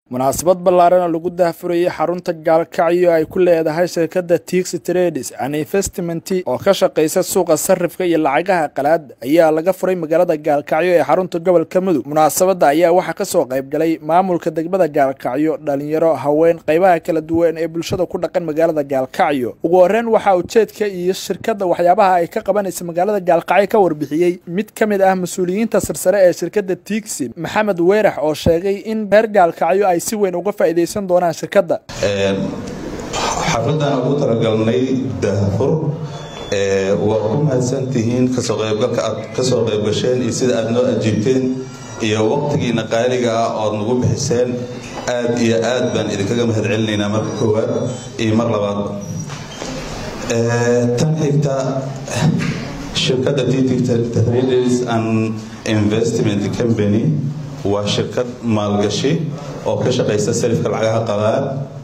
munaasabad ballaaran oo lagu daahfurayay xarunta gaalkacyo ay ku leedahay shirkadda tixi trades and investment oo ka shaqaysa suuqa sarifka iyo lacagaha qalaad ayaa laga furay magaalada gaalkacyo ee xarunta gobolka mudug munaasabadda ayaa waxaa kasoo qayb galay maamulka degmada gaalkacyo dhalinyaro haween qaybaha kala duwan ee bulshada ku dhaqan magaalada gaalkacyo ugu horeyn waxaa ujeedka iyo shirkadda waxyaabaha ay ka qabanaysa magaalada gaalkacyo ka warbixiyey mid ka mid ah mas-uuliyiinta sarsare ee shirkadda tixi maxamed weerax oo sheegay in reer gaalkacyo ay si weyn uga faa'iidaysan doonaan shirkadda xafladan ugu talagalnay daahfur waa ku mahadsantihiin kasoo qaybgalka aad kasoo qaybgasheen iyo sida aad noo ajiibteen iyo waqtigiina qaaliga ah ood nagu bixiseen aad iyo aad baan idinkaga mahad celinaynaa marka koowaad iyo mar labaad tan xigta shirkadda traders and investment company waa shirkad maalgashi oo ka shaqaysa sarifka lacagaha qalaad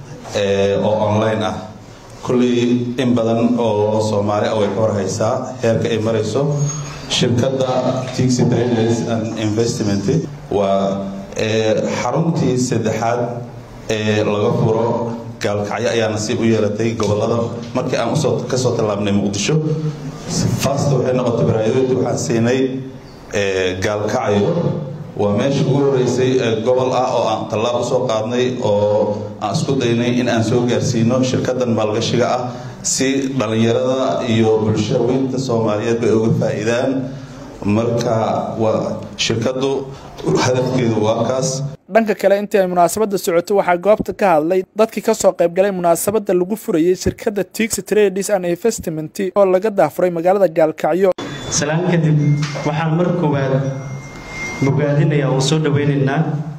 oo online ah kulley in badan oo soomaali ah way ka horhaysaa heerka ay marayso shirkadda tixi traders and investment waa xaruntii saddexaad ee laga furo gaalkacyo ayaa nasiib u yeelatay gobolada markii aan usoo kasoo tallaabnay muqdisho fast waxay noqotay baraayadooda waxaan siinay gaalkacyo waa meesha ugu horeysay ee gobol ah oo aan tallaab usoo qaadnay oo aan isku daynay in aan soo gaarsiino shirkadan maalgashiga ah si dhallinyarada iyo bulshaweynta soomaaliyeed bay uga faa-iidaan marka waa shirkadu hadafkeedu waa kaas dhanka kale intii ay munaasabadda socoto waxaa goobta ka hadlay dadkii kasoo qayb galay munaasabadda lagu furayey shirkadda tixi trades and investment oo laga daafuray magaalada gaalkacyo salaan kadib waxaan mar koowaad bogaadinaya oo soo dhaweynaynaa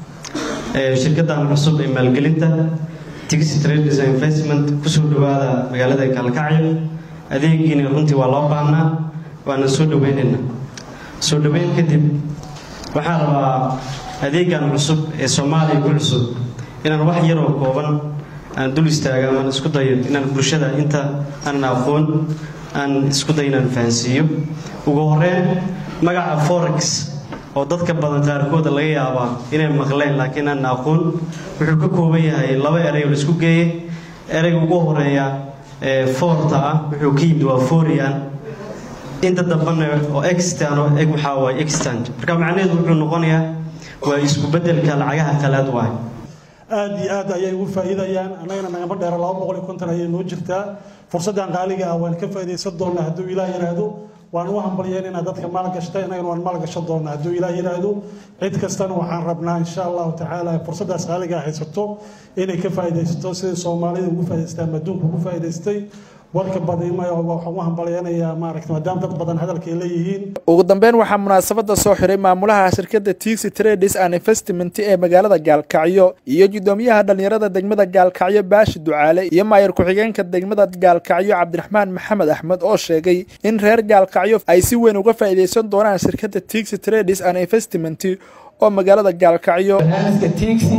shirkaddan cusub ee maalgelinta tixi trades and investment kusoo dhawaada magaalada gaalkacyo adeegiina runtii waa loo baahnaa waana soo dhaweynaynaa soo dhaweyn kadib waxaan rabaa adeegan cusub ee soomaaliya ku cusub inaan wax yaroo kooban aan dul istaaga amaan isku dayo inaan bulshada inta aanan aqoon aan isku dayo inaan fahansiiyo ugu horeyn magaca forex oo dadka badan qaarkooda laga yaabaa inay maqleen laakiin aan aqoon wuxuu ka kooban yahay laba erey oo la isku geeyey ereyga ugu horeeya ee foorta ah wuxuu ka yimid waa forian inta dambana oo extan oo eg waxaa waaye extant marka macnaheedu wuxuu noqonayaa waa isku bedelka lacagaha qalaad waay aada iyo aad ayay ugu faa'iidayaan annagana nagama dheera laba boqol iyo konton ayay noo jirtaa fursaddan qaaliga ah waan ka faa'iidaysan doonnaa hadduu ilaah yidhaahdo waan u hambalyeynayna dadka maalgashta innagana waan maalgashan doonnaa hadduu ilaah yidhaahdo cid kastana waxaan rabnaa insha allahu tacaala fursaddaas qaaliga haysato inay ka faa'iidaysato sidai soomaalida ugu faa'idaystaan adduunka ugu faa'idaystay warka badima waxaan u hambalyeynayaa maaragta maadaama dad badan hadalkay leeyihiin ugu dambeyn waxaa munaasabadda soo xiray maamulaha shirkadda tixi trades and investment ee magaalada gaalkacyo iyo guddoomiyaha dhallinyarada degmada gaalkacyo baashi ducaale iyo maayar ku-xigeenka degmada gaalkacyo cabdiraxmaan maxamed axmed oo sheegay in reer gaalkacyo ay si weyn uga faa'iidaysan doonaan shirkadda tixi trades and investment oo magaalada gaalkacyo barnaamijka tixi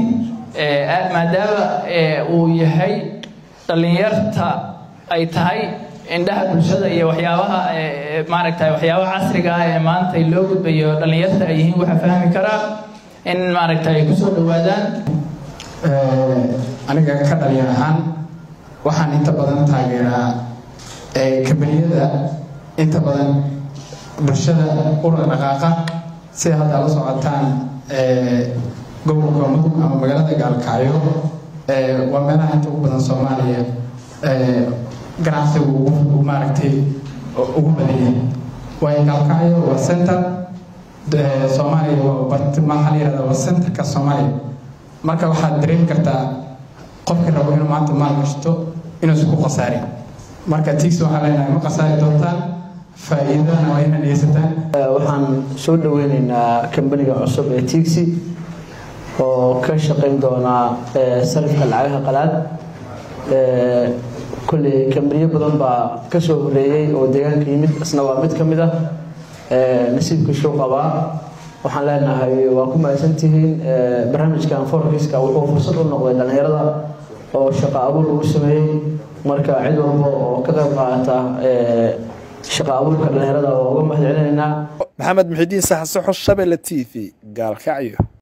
maadaama uu yahay dhallinyarta ay tahay indhaha bulshada iyo waxyaabaha maaragtay waxyaabaha casriga ah ee maanta loo gudbayo dhallinyarta ay yihiin waxa fahmi karaa in maaragtay ay kusoo dhawaadaan aniga ka dhalinyar ahaan waxaan inta badan taageeraa kambaniyada inta badan bulshada ula dhaqaaqa sida hadda la socotaan gobolka mudug ama magaalada gaalkacyo waa meelaha inta ugu badan soomaaliya ganacsigu maaragtay ugu badanyay waayo gaalkacyo waa center soomaaliya maxaa la yihahda waa centerka soomaaliya marka waxaad dareemi kartaa qofkii rabo inuu maanta maal gashto inuusan ku khasaarin marka tix waxaa leenahay ma khasaari doontaan faa'iidana waa inaad dhegeysataan waxaan soo dhaweyneynaa kambaniga cusub ee tixi oo ka shaqayn doonaa sarifka lacagaha qalaad kolley kambaniyo badan baa ka soo horeeyey oo deegaanka yimid isna waa mid ka mid ah nasiibkiisuu qabaa waxaan leenahay waa ku mahadsantihiin barnaamijkan forkiska wuxuu fursad u noqday dhallinyarada oo shaqo abuur lagu sameeyey marka cid walba oo ka qayb qaadata shaqo abuurka dhallinyarada waa uga mahad celinaynaa maxamed muxidiin saxsaxo shabelle t v gaalkacyo